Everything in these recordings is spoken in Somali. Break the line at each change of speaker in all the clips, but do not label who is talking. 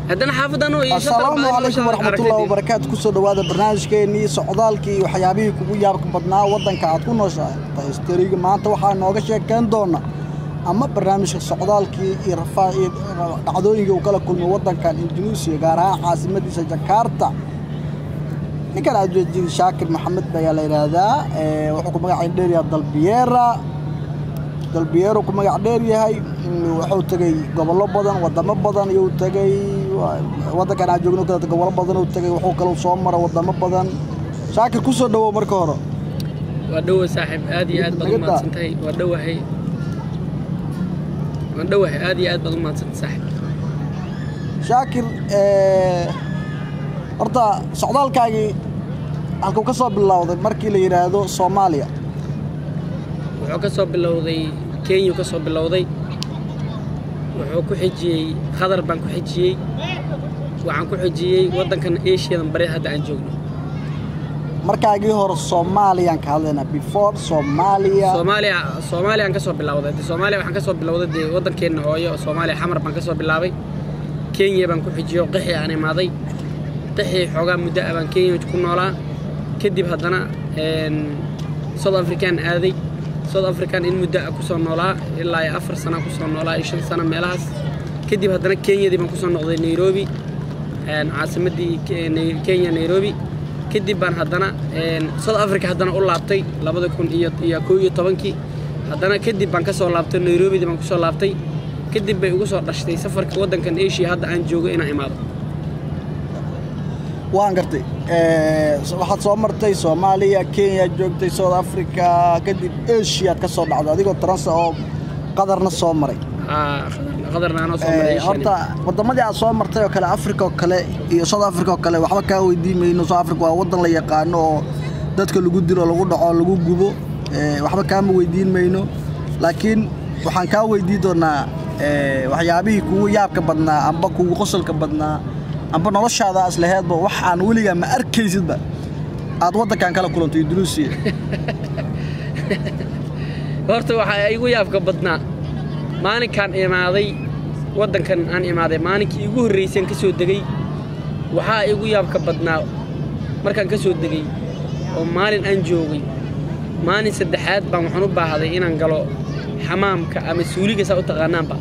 haddana xaafadan oo iyo
asalaamu calaykum waraxmatullahi wabarakaatu kusoo dhowaada barnaamijkeennii socdaalkii iyo waxyaabihii kugu yaabka badnaa waddanka aad ku nooshahay tahistariga maanta waxaa nooga sheekeyn doona ama barnaamijka socdaalkii iyo rafaa iyo dhacdooyinkii uu kala kulmay waddankan indunuusiya gaar ahaan caasimadiisa jakarta ninkan aad jeedin shaakir maxamed ayaa la yidhaahdaa wuxuu ku magacayn dheeryaha dalbiyeera dalbiyeero ku magac dheer yahay wuxuu tegey gobollo badan wadamo badan iyuu tegey waddankan aan joogno kale gobollo badan uu tegey wuxuu kaleu soo mara wadamo badan shaakir ku soo dhowow marka hore
waa dhowa saaxiib aad iyo aad baad u mahadsantahay waa dhowahay waa dhowahay aad iyo aad baad u mahadsantahay saaxiib
shaakir horta socdaalkaagii halkuu ka soo bilowday markii la yidhaahdo soomaaliya
wuxuu ka soo bilowday kenya ka soo bilowday wuxuu ku xijiyey khadar baan ku xijiyey waxaan ku xijiyey waddankan asiyadan bari hadda aan joogno
markaagii hore soomaaliyaan ka hadlaynaa before soomaaliya
soomaaliya soomaaliyaan ka soo bilowday de soomaaliya waxaan ka soo bilowday dee waddankeenna hooyo oo soomaaliya xamar baan ka soo bilaabay kenya baan ku xijiyey oo qixi aan imaaday qixii xoogaa muddo ah baan kenya ku noolaa kadib haddana south african aaday south african in muddo ah ku soo noolaa ilaa iyo afar sana ku soo noolaa iyo shan sano meelahaas kadib haddana kenyadii baan ku soo noqday nairobi caasimaddii kenya nairobi kadib baan haddana south africa haddana u laabtay labada kun iyo iyo koo iyo tobankii haddana kadib baan ka soo laabtay nairobidii baan ku soo laabtay kadib bay ugu soo dhashtay safarka waddankan asia hadda aan joogo inaan imaado
waan gartay waxaad soo martay soomaaliya kenya joogtay south africa kadib asiaad ka soo dhacday adigoo transa oo qadarna soo maray horta wadamadii aad soo martay oo kale africa oo kale iyo south africa oo kale waxba kaa weydiin mayno south africa waa waddan la yaqaano oo dadka lagu dilo lagu dhaco lagu gubo waxba kaama weydiin mayno laakiin waxaan kaa weydiin doonaa waxyaabihii kugu yaabka badnaa amba kugu qosolka badnaa amba noloshaada aslaheedba wax aan weligaa ma arkaysidba aad waddankan kala kulantay indunuusiya
horta waxaa igu yaabka badnaa maalinkaan imaaday waddankan aan imaaday maalinkii igu horraysaan ka soo degey waxaa igu yaabka badnaa markaan ka soo degey oo maalin aan joogay maalin saddexaad baan waxaan u baahday inaan galo xamaamka ama suuliga saa u taqaanaanba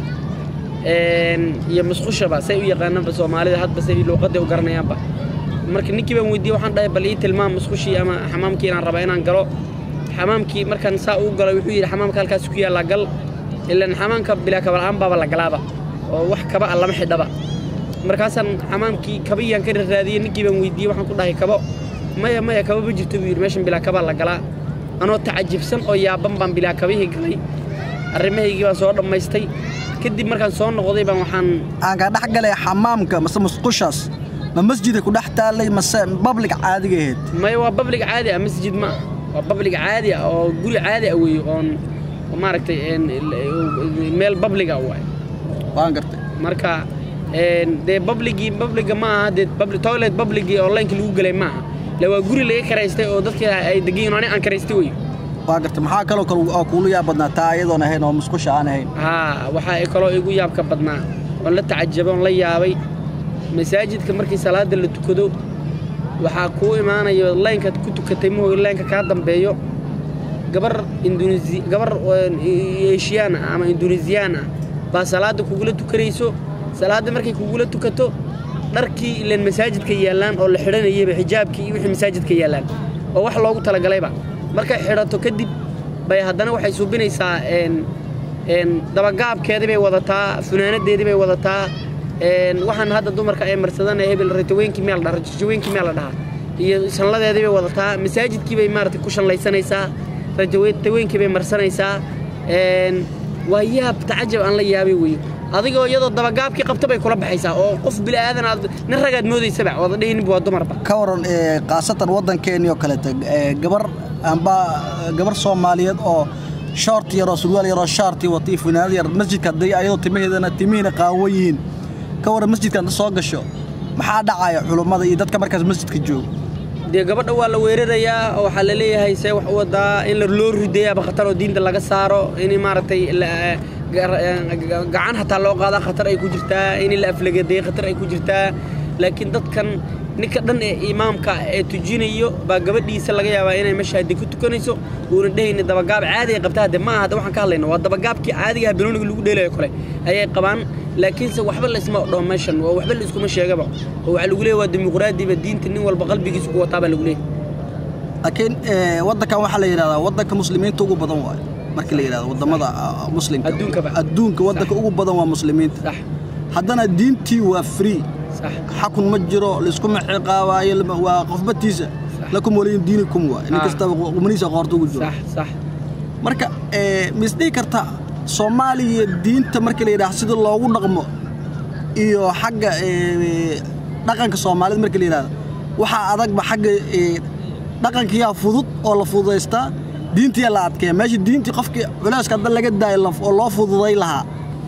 iyo musqushaba say u yaqaanaanba soomaalida hadba say luuqadda u garanayaanba marka ninkii baan weydiiyey waxaan dhahay bal ii tilmaam musqushii ama xamaamkii inaan raba inaan galo xamaamkii markaan saa uu galay wuxuu yidhi xamaamka halkaas ku yaallaa gal ilaan xamaamka bilaa kabala'aan baaba la galaaba oo wax kaba a lama xidhaba markaasaan xamaamkii kabayaan ka raraadiyey ninkii baan weydiiyey waxaan ku dhahay kabo maya maya kaba ma jirto buu yidhi meeshan bilaa kabaa la galaa anoo tacajibsan oo yaaban baan bilaa kabihii galay arrimahaygii baan soo dhammaystay kadib markaan soo noqday baan waxaan
aan kaa dhex galay xamaamka mase musqushaas ma masjida ku dhex taallay mase bablig caadiga ahayd
maya waa bablig caadi ah masjid ma waa bablig caadi ah oo guri caadi ah weeye oon maaragtay meel babliga waay
waan gartay
marka dee babligii babliga ma aha dee toilet babligii oo laynka lagu gelay ma aha le waa guri laga karaystay oo dadka ay degan ani aan karaystay wey
waa gartay maxaa kaloo kale oo kuula yaab badnaa taa iyadoon ahayn oo musqusha aan ahayn
haa waxaa kaloo igu yaabka badnaa oon la tacajabay oon la yaabay masaajidka markii salaadda la tukado waxaa kuu imaanayo laynkaad ku tukatay mahooy laynka kaa dambeeyo gabar induneesi gabar eeshiyaan ah ama induneesiyaan ah baa salaadda kugula tukanayso salaadda markay kugula tukato dharkii ilaan masaajidka yaallaan oo la xidhanayayba xijaabkii iyo wixii masaajidka yaallaan oo wax loogu talagalayba markay xidhato kadib bay haddana waxay suubinaysaa dabagaabkeedii bay wadataa funaanadeedii bay wadataa waxaan hadda dumarka ay marsadana hebel rataweynkii meel dhaha rajaweynkii meel la dhahaa iyo shanladeedii bay wadataa masaajidkii bay maaragtay ku shanlaysanaysaa rataweynkii bay marsanaysaa waa yaab tacajab aan la yaabay weyo adigoo iyadoo dabagaabkii qabta bay kula baxaysaa oo qof bila'aadan aad nin ragaad moodaysaba ooda dhehninba waa dumarba
ka waran khaasatan waddankeennii oo kaleeta gabar amba gabar soomaaliyeed oo shoort yaroo surwaal yaroo shaartii watay funaanad yar masjidka hadday ayadoo timaheedana timihiina qaawan yihiin ka waran masjidka hadda soo gasho maxaa dhacaya culummada iyo dadka markaas masjidka jooga
dee gabadha waa la weerarayaa oo waxaa la leeyahay see wax u wadaa in loo ridayaaba khatar oo diinta laga saaro in maaragtay gacan hataa loo qaadaa khatar ay ku jirtaa in la aflagadeeya khatar ay ku jirtaa laakiin dadkan ninka dhan ee imaamka ee tujinayo baa gabadhiisa laga yaabaa inay meesha haddi ku tukanayso uuna dhehayni dabagaab caadi ay qabta hadde ma aha hadda waxaan ka hadlayna waa dabagaabkii caadigaha banooniga lagu dheelayo kale ayay qabaan laakiinse waxba laysma dhaho meeshan waa waxba laiskuma sheegaba oo waxaa lagu leeyahy waa dimuqraadiba diinta nin walba qalbigiisa ku wataa baa lagu leeyahy
laakiin waddankan waxaa la yidhahdaa waddanka muslimiinta ugu badan waayo markii la yidhahdo waddamada muslimka
Adduunkaba.
adduunka waddanka ugu badan waa muslimiinta
sax
haddana diintii waa free
sax
xakun ma jiro laiskuma ciqaabaayo lama- waa qofbatiisa lakum waliyin diinikum waay nin
Ah.
kastaba qumanihiisa qoorta ugu jiro
sax sax
marka eh, ma isdhihi karta soomaaliya diinta markii la yidhaah sida loogu dhaqmo iyo xagga eh, dhaqanka soomaalida markii la yidhahdo waxaa adagba xagga eh, dhaqankiyaa fudud oo la fududaystaa diintiyaa la adkeeya meesha diintii qofkii culeyska hadda laga daayo la- oo loo fududay lahaa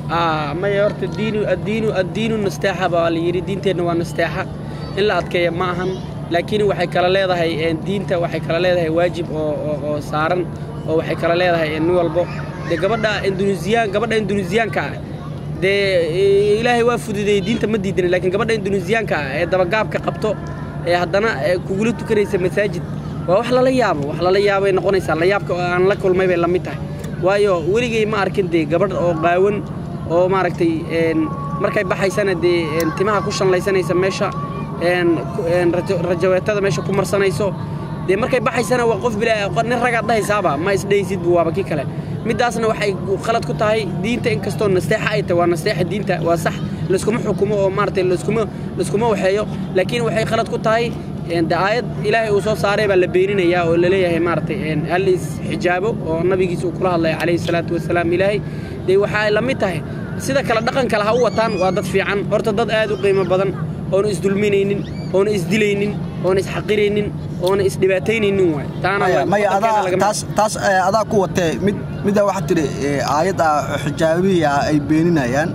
آه ما يورت الدين الدين الدين نستاحة باليري دين تنا ونستاحة إلا أتكي معهم لكن وحي كلا ليه هاي دين تا وحي كلا ليه هاي واجب أو أو أو سارن أو وحي كلا ليه هاي إنه والبو ده قبل ده إندونيسيان قبل ده إندونيسيان كا ده إلهي وافد ده دين تمدي دين لكن قبل ده إندونيسيان كا ده بقاب كقبته هدنا كقولت كريس مساجد ووح لا يابو وح لا يابو نقونيس لا يابك أنا لك كل ما يبي لميته waayo weligay ma arkin dee gabadh oo qaawan oo maaragtay een, markay baxaysana dee een, timaha ku shanlaysanaysa meesha een, ku- een, rajo- rajaweetada meesha ku marsanayso dee markay baxaysana waa qof bila qo- nin ragaad dhahaysaaba ma isdhaysid bu waaba kii kale midaasna waxay qalad ku tahay diinta inkastoo nasteexa ay tahay waa nasteexa diinta waa sax layskuma xukumo oo maaragtay layskuma layskuma waxeeyo laakiin waxay qalad ku tahay een, de aayad ilaahay uu soo saaray baa la beeninayaa oo la leeyahay maaragtay een, hal is xijaabo oo nabigiisa uu kula hadlaya calayhi salaatu wasalaam ilaahay dee waxay la mid tahay sida kale dhaqan kale ha u wataan waa dad fiican horta dad aad u qiimo badan oona isdulminaynin oona isdilaynin oona isxaqiraynin oona isdhibaataynaynin waay taana
maya
waa-
maya
waddankeena
adaa
lagama-
taas taas eh, adaa ku watee mid middaa waxaa tidhi eh, aayad ah oo xijaabihii ah ay beeninayaan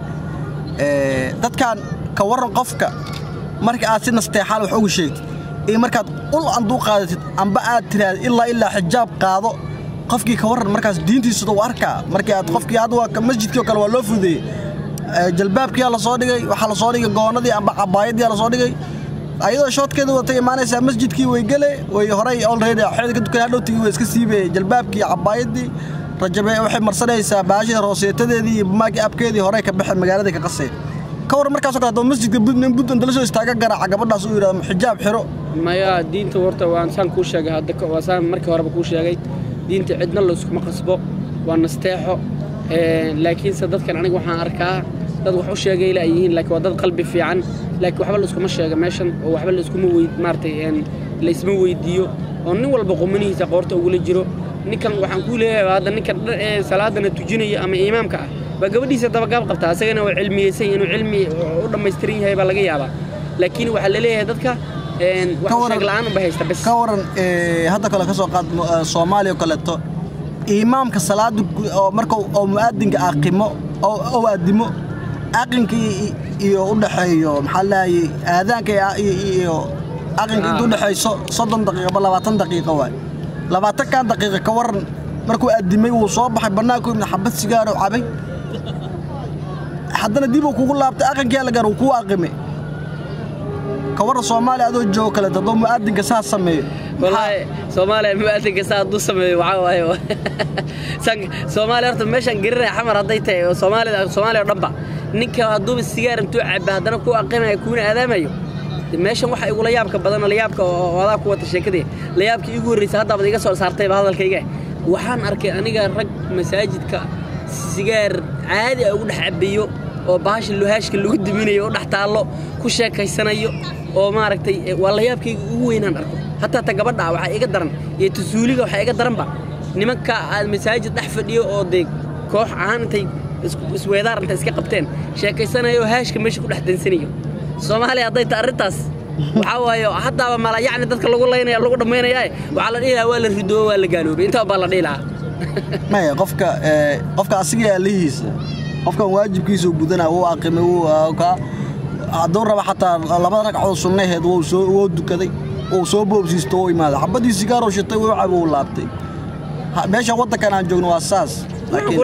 Eh, dadkan ka warran qofka marka aad si nasteexaal wax ugu sheegtid iyo markaad ul anduu qaadatid amba aad tiraahd ilaa ilaa xijaab qaado qofkii ka warran markaas diintiisa u arkaa markii aad qofkii hadda waa ka- masjidkii oo kale waa loo fudeeyey Eh, jalbaabkiyaa la soo dhigay waxaa la soo dhigay goonadii amba cabaayadii la soo dhigay ayadoo shoodkeeda watay imaanaysaa masjidkii way gele way horey already xeeda ka dukan hadhowtigii way iska siibay jalbaabkii iyo cabaayadii rajabe waxay marsanaysaa baashida rooseetadeedii iyo maagi abkeedii horey ka baxay magaaladii ka qasay ka waran markaasoo kale haddaba masjidka bud nin buntland dala soo istaaga garaaca gabadhaas uu yidhahdo xijaab xiro
maya diinta horta waan saan kuu sheegay hadda ka- waa saan markii horeba kuu sheegay diinta cidna layskuma qasbo waa nasteexo Een, laakiinse dadkan aniga waxaan arkaa dad wax u sheegay la yihiin laakiin waa dad qalbi fiican laakiin waxba layskuma sheega meeshan oo waxba layskuma weyd maaragtay een, laysma weydiiyo oo nin walba qumanihiisa qoorta ugula jiro ninkan waxaan kuu leeyahay hadda ninkan dhan ee salaadana tujinaya ama imaamka ah baa gabadhiisa dabagaab qabtaa asagana waa cilmiyeysan inuu cilmi u dhammaystiran yahay baa laga yaabaa laakiin waxaa la leeyahay dadka een, wax
Ka
u
waran-
sheeg la'aan unba haysta bes
ka waran eh, hadda kale ka soo qaad mu- eh, soomaaliya oo kaleeto imaamka salaada gu- oo marka uu- oo mu'aadinka aqimo oo oo aadimo aqinka i- iyo u dhaxeeyo maxaa lahayay aadaanka iyo- iyo iyo aqinka inta u dhaxeyso soddon daqiiqo ba labaatan daqiiqo waay labaatankan daqiiqo ka waran markuu aadimay wuu soo baxay bannaanku ibna xabad sigaaro cabay haddana dib uu kugu laabtay aqinkiyaa la gaar uu kuu aqimay ka waran soomaaliya adoo joogo kaleeto hadduu mu'aadinka saas sameeyo
والله سومالي مؤذن كساد دو سمي وعاوي سان سومالي horta meeshan garinay xamar haday tahay oo Soomaaliya Soomaaliya dhanba ninka haduu sigaar intuu cab hadana ku aqimay kuuna aadaamayo meeshan waxa igu la yaabka badan la yaabka oo wada ku wata sheekadii la yaabka igu horeysay hadda baad iga soo saartay hadalkayga waxaan arkay aniga rag masaajidka sigaar caadi ah ugu dhex cabiyo oo baasha luhaashka lagu diminayo oo dhex taallo ku sheekaysanayo oo maaragtay eh, waa la yaabkayga ugu weynaan arko hataa ta gabadha waxaa iga daran iyo tusuuliga waxaa iga daranba nimanka aad masaajid dhex fadhiyo oo dee koox ahaan intay isku- isweedaar intay iska qabteen sheekaysanayo oo haashka meesha ku dhex dansanayo soomaaliya hadday ta arrintaas waxaa waaye haddaaba mala yacni dadka lagu laynaya lagu dhammaynaya waxaa la dhihi lahaa waa la ridoo waa la gaaloobay intaa baa la dhihi lahaa
maya qofka eh, qofka asiga alihiisa qofkan waajibkiisa uu gudanaa wuu aqimay wuu ah, ka hadduu raba xataa labada ragcadood sunnaheed wuu soo wuu dukaday wuu soo boobsiisto wuu imaaday xabadii sigaaroo shitay wuu cabo wuu laabtay Ha- meeshan waddankan aan joogno waa saas
wuxuu ku leh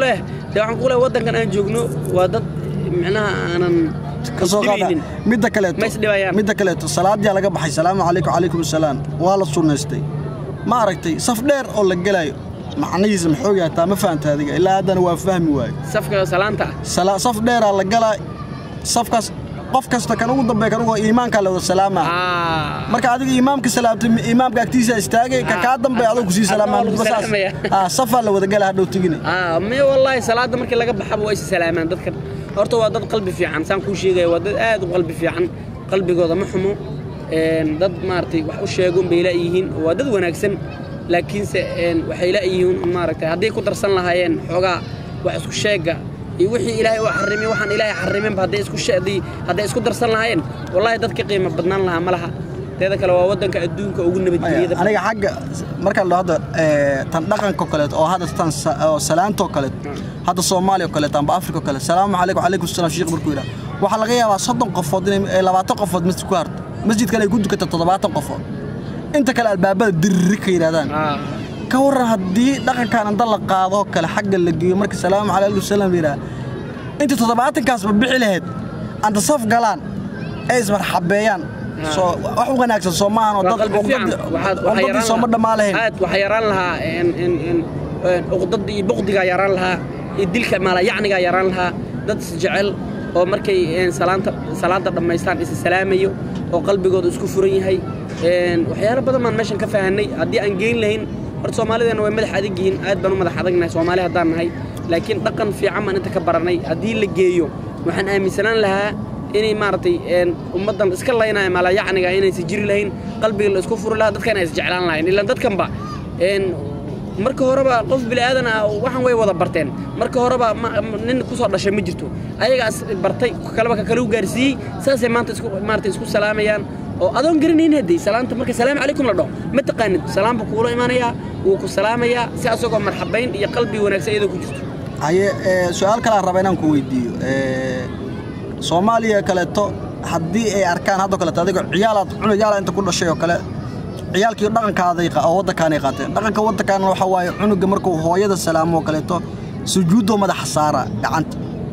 dee waxaan ku leeyahay waddankan aan joogno waa dad micnaha aanan
kasoo qaada
isdhibaynin.
midda kaleeto
Ma isdhibayaan.
midda kaleeto salaadii laga baxay salaamu calaykum calaykum asalaam waa la sunnaystay ma aragtay saf dheer oo la gelayo macnihiisa maxuu yahay taa ma fahanta adiga ilaa haddana waa fahmi waayo
safka salaanta ah
Sala- saf dheeraa la galaa safkaas qof kasta kan ugu dambeeya kan ugu iimaankaa la wada salaamaa
Ah.
marka adiga imaamka salaamtay imaamka agtiisa istaagay ka kaa dambeeya adoo kusii salaamaa
Adoo lagu
midba saas.
salaamaya.
Ah, safaa la wada gala hadhow tegina
ah me wallaahi salaada markii laga baxaba waa is salaamaan dadkan horta waa dad qalbi fiican saan kuu sheegaya waa dad aad u qalbi fiican qalbigooda ma xumo Een, dad maaragtay wax u sheegun bay laayihiin waa dad wanaagsan laakiinse een, waxay laayihiin maaragtay hadday ku darsan lahaayeen xoogaa wax isku sheega iyo wixii ilaahay uu xarimay waxaan ilaahay xariminba hadday isku sheedii hadday isku darsan lahaayeen wallaahi dad ka qiimo badnaan lahaa ma laha teeda kale waa waddanka adduunka ugu nabadgeliyada badan.
aniga xagga marka la hadda ee, tan dhaqanka kaleeto oo hadda tan sa- oo salaantoo kaleeto hadda soomaaliya oo kaleeto amba afrika oo kaleeto salaamu calaykum calaykum salaam sheekh markuu yidhaha waxaa laga yaabaa soddon qofood inay ee, labaatan qofood masjid ku harto masjidkan ay ku dukato toddobaatan qofood inta kale albaabada dirri ka yidhahdaan
Ah.
ka waran haddii dhaqankan inta la qaado kale xagga la geeyo marka salaamu calaykum salaam yidhaha inta toddobaatankaasba bixi lahayd anta saf galaan ee ismarxabeeyaan soo wax u wanaagsan soo maahan oo
waa
dad
qalbi fiican
uqdadi-
waxaad waxaa
uqdadii
yaraan
sooma
lahaa-
dhammaa lahayn
aad waxaa yaraan lahaa in in in een, uqdada iyo buqdigaa yaraan lahaa iyo dilka maalayacnigaa yaraan lahaa dad isjecel oo markay een, salaanta salaada dhammaystaan isa salaamayo oo qalbigooda isku furan yahay een, waxyaalo badan baan meeshan ka fahanay haddii aan geyn lahayn horta soomaalideena way madax adag yihiin aad baan u madax adagnahay soomaali haddaan nahay laakiin dhaqan fiican baan inta ka baranay haddii la geeyo waxaan aaminsanaan lahaa inay maaragtay een, ummaddan iska laynaya maalayacniga inaysan jiri lahayn qalbiga la isku furi lahaa dadkan ay isjeclaan lahayn ilaan dadkanba een, marka horeba qof bilaadan ah waxaan way wada barteen marka horeba ma- ma- nin kusoo dhashay ma jirto ayagaas bartay kaleba ka kale u gaarsiiyey saasay maanta isku maaragtay isku salaamayaan oo adoon garanayn haddii salaanta marka salaamu calaykum la dhaho ma taqaanid salaam buu kuula imaanayaa wuu ku salaamayaa si asagoo marxabayn iyo qalbi wanaagsan iyadoo ku jirto
haye ee, su-aal kale aan raba inaan ku weydiiyo ee, soomaaliya kaleeto haddii ay arkaan haddoo kaleeto adigoo ciyaalaad cunugaala inta ku dhashay oo kale ciyaalkii dhaqankaaday qa- oo waddankaanay qaateen dhaqanka waddankaana waxaa waaye cunuga markuu hooyada salaamo oo kaleeto sujuuddoo madaxa saara gacanta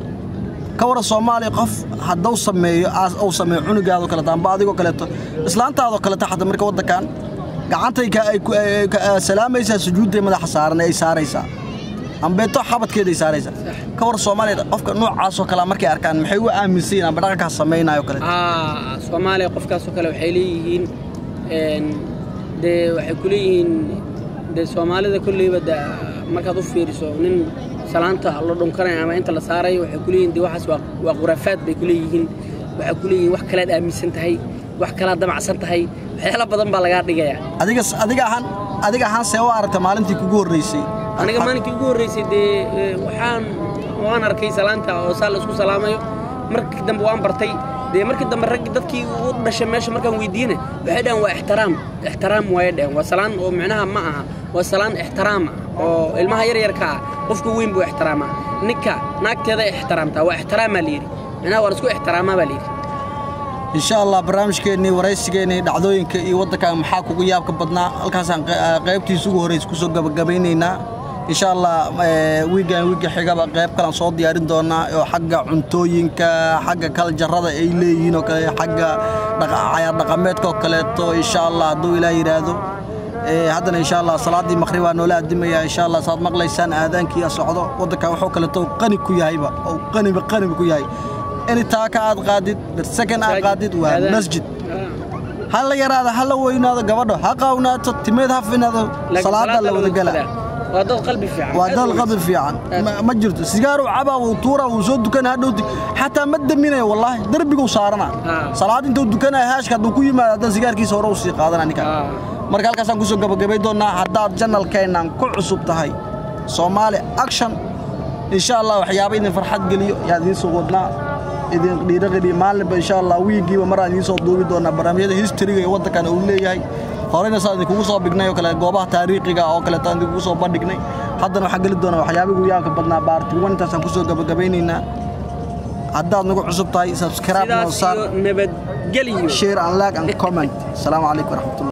ka waran soomaaliya qof hadduu sameeyo aas uu sameeyo cunugaadoo kaleeto amba adigoo kaleeto islaantaadoo kaleeto xataa marka waddankan gacantay ka ay ku- ay- ka- ay salaamaysaa sujuudday madaxa saaran ay saaraysaa ambeeto xabadkeeday saaraysaa ka war soomaaliya qofka noocaasoo kale markay arkaan maxay u aaminsan yihiin amba dhaqankaas samaynayo kale
ah soomaaliya qofkaasoo kale waxay leeyihiin een, dee waxay ku leeyihiin dee soomaalida kolleyba de markaad u fiiriso nin salaanta la dhunkanaya ama inta la saarayo waxay ku leeyihin de waxaas waa waa khuraafaad bay ku leeyihiin waxay ku leeyihiin wax kalaad aaminsan tahay wax kalaad damacsan tahay waxyaalo badan baa lagaa dhigayaa
adiga adiga ahaan adiga ahaan see u aragta maalintii kugu horreysay
aniga maalinkii ugu horreysay dee eh, waxaan waan arkay salaanta oo saa la isku salaamayo markii dambe waan bartay dee markii dambe raggi dadkii u dhashay meesha markaan weydiine waxay dhahan waa ixtiraam ixtiraam waaye dhahan waa salaan oo micnaha ma aha waa salaan ixtiraam ah oo ilmaha yaryarka ah qofka weyn buu ixtiraamaa ninka naagteeda ixtiraamtaa waa ixtiraamaa layidhi micnaha waa la isku ixtiraamaa baa layidhi
insha allah barnaamijkeennii waraysigeennii dhacdooyinka iyo waddanka maxaa kugu yaabka badnaa halkaasaan qe- ah, qaybtiisa ugu horreysa kusoo gabagabaynaynaa insha allah eh, wiigan wiigga xigaba qayb kalaan soo diyaarin doonaa oo xagga cuntooyinka xagga kaljarada ay leeyihiin oo kale xagga dhaqa- cayaar dhaqameedka oo kaleeto insha allah hadduu ilaah yidhaahdo Eh, haddana insha allah salaaddii maqribaa noola addimaya insha allah saad maqlaysaan aadaankiiya socdo waddanka wuxuu kaleeto uu qani ku yahayba oo qaniba qaniba ku yahay in taaka aad qaadid birsakan aad qaadid waa
Aadaan.
masjid
Ah.
ha la yaraado ha la weynaado gabadho ha qaawnaato timeed ha finaado
Laakiin
salaada la wada gala
tukadaa. waa dad qalbi fiican
waa
aad
dal
u
qabir fiican Ma- ma jirto sigaaru cabaa wuu tuuraa wuu soo dukanaa hadhowti xataa ma daminayo wallaahi darbiguu saarana
Ah.
salaad intuu dukanaya haashka hadduu ku yimaado haddana sigaarkiisa hore uu sii qaadana ninka
Ah.
marka halkaasaan kusoo gabagabay doonaa haddaad janalkeennan ku cusub tahay soomaali action insha allah waxyaaba idin farxad geliyo yaa idiin soo wadnaa idin dhiiraqeliyo maalinba insha allah wiigiiba maraan idiin soo duubi doonaa barnaamijyada historyga ee waddankan uu leeyahay horeyna saan idinkugu soo bignay oo kale goobaha taariikhiga oo kaleeto aan idinkugu soo bandhignay haddana waxaan geli doonaa waxyaabihi ugu yaabka badnaa baarti wan intaasaan kusoo gabagabaynaynaa haddaad nagu cusub tahay subscribe noo
sidaas
saar
iyo nabadgelyo
share and like and comment asalaamu calaykum waraxmatullah